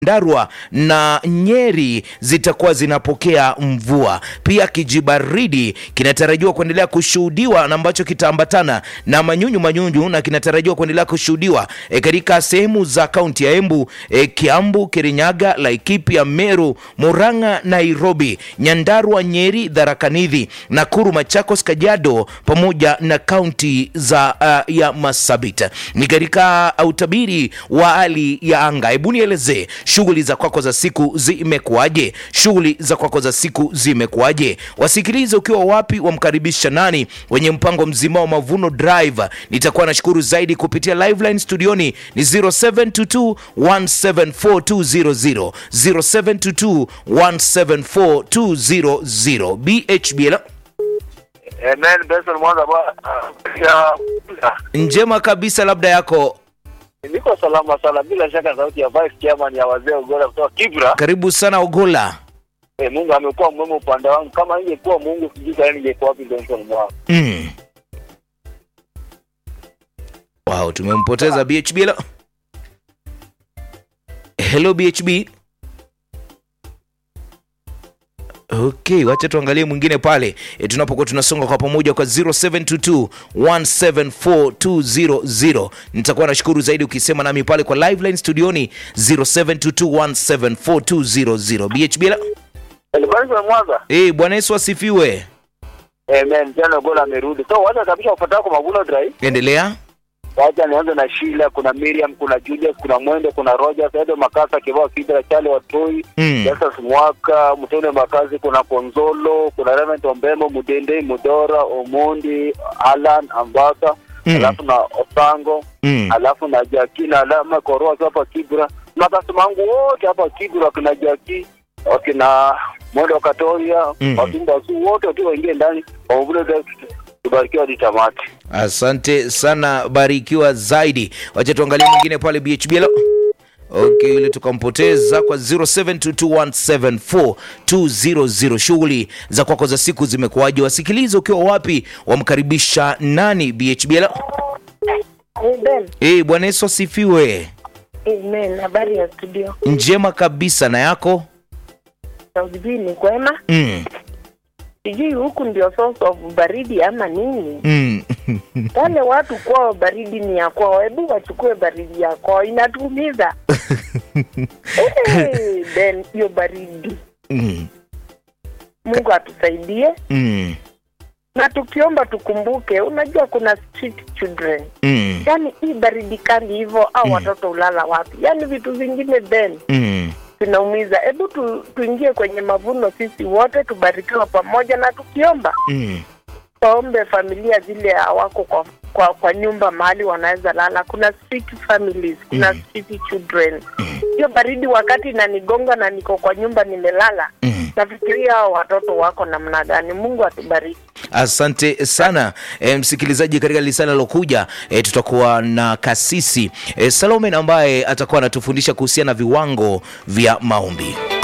Ndarua na Nyeri zitakuwa zinapokea mvua. Pia kijibaridi kinatarajiwa kuendelea kushuhudiwa na ambacho kitaambatana na manyunyu manyunyu na kinatarajiwa kuendelea kushuhudiwa e, katika sehemu za kaunti ya Embu, e, Kiambu, Kirinyaga, Laikipia, Meru, Murang'a, Nairobi, Nyandarua, Nyeri, Tharaka Nithi, Nakuru, Machakos, Kajiado pamoja na kaunti za uh, ya Marsabit. Ni katika utabiri wa hali ya anga. Hebu nielezee shughuli za kwako za siku zimekuwaje? Shughuli za kwako za siku zimekuwaje? Wasikilize ukiwa wapi, wamkaribisha nani wenye mpango mzima wa Mavuno Drive. Nitakuwa nashukuru zaidi kupitia live line studioni ni 0722 174 0722 174 BHB Amen, Benson Mwanza bwana. Ya- njema kabisa, labda yako. Niko salama sana bila shaka sauti ya vice chairman ya wazee Ugora kutoka Kibra. Karibu sana Ogola. Eh, Mungu amekuwa mwema upande wangu. Kama ingekuwa Mungu sijui kama ningekuwa wapi Benson Mwanza. Mm. Wow, tumempoteza BHB. Hello, hello BHB. Okay, wacha tuangalie mwingine pale e, tunapokuwa tunasonga kwa pamoja kwa 0722 174200. Nitakuwa nashukuru zaidi ukisema nami pale kwa live line studioni 0722 174200. BHB. Eh, Benson Mwanza. Eh, Bwana Yesu asifiwe. Amen, jana Ugora amerudi. So wacha kabisa ufuatao kwa Mavuno Drive. Endelea. Wacha nianze na Sheila, kuna Miriam, kuna Julius, kuna Mwende, kuna Rogers, Edo Makasa, Kibao Kibra, Chale Watoi, Mm. Justus Mwaka, Mtende Makazi, kuna Konzolo, kuna Reverend Ombemo, Mudende, Mudora, Omondi, Alan, Ambaka, Mm. alafu na Osango, Mm. alafu na Jaki na alama Koroa tu hapa Kibra. Makasema wangu wote hapa Kibra wakina Jaki, wakina Mwende Wakatoria, Mm. Watumba su wote tu waingie ndani, wavule tubarikiwa hadi tamati. Asante sana, barikiwa zaidi. Wacha tuangalie mwingine pale BHB. Hello. Okay, yule tukampoteza kwa 0722174200. Shughuli za kwako za siku zimekuwaje? Wasikilize ukiwa wapi, wamkaribisha nani BHB. Hello. Amen. Eh, Bwana Yesu asifiwe. Amen. Habari ya studio. Njema kabisa na yako? Sijui ni kwema. Mm. Sijui huku ndio source of baridi ama nini. Mm. Wale watu kwao baridi ni ya kwao, hebu wachukue baridi ya kwao, inatuumiza. hey, then hiyo baridi, Mm. Mungu atusaidie Mm. na tukiomba tukumbuke, unajua kuna street children, Mm. yaani hii baridi kali hivyo, au watoto ulala wapi? Yaani vitu vingine then Mm. tunaumiza. Hebu tu, tuingie kwenye mavuno sisi wote, tubarikiwe pamoja, na tukiomba Mm. waombe familia zile hawako kwa, kwa kwa nyumba mahali wanaweza lala. Kuna street families, kuna Mm. street children. Hiyo baridi wakati inanigonga na niko kwa nyumba nimelala, Mm. nafikiria hao watoto wako namna gani. Mungu atubariki. Asante sana e, msikilizaji, katika lisala lilokuja e, tutakuwa na kasisi e, Salome ambaye atakuwa anatufundisha kuhusiana na viwango vya maombi.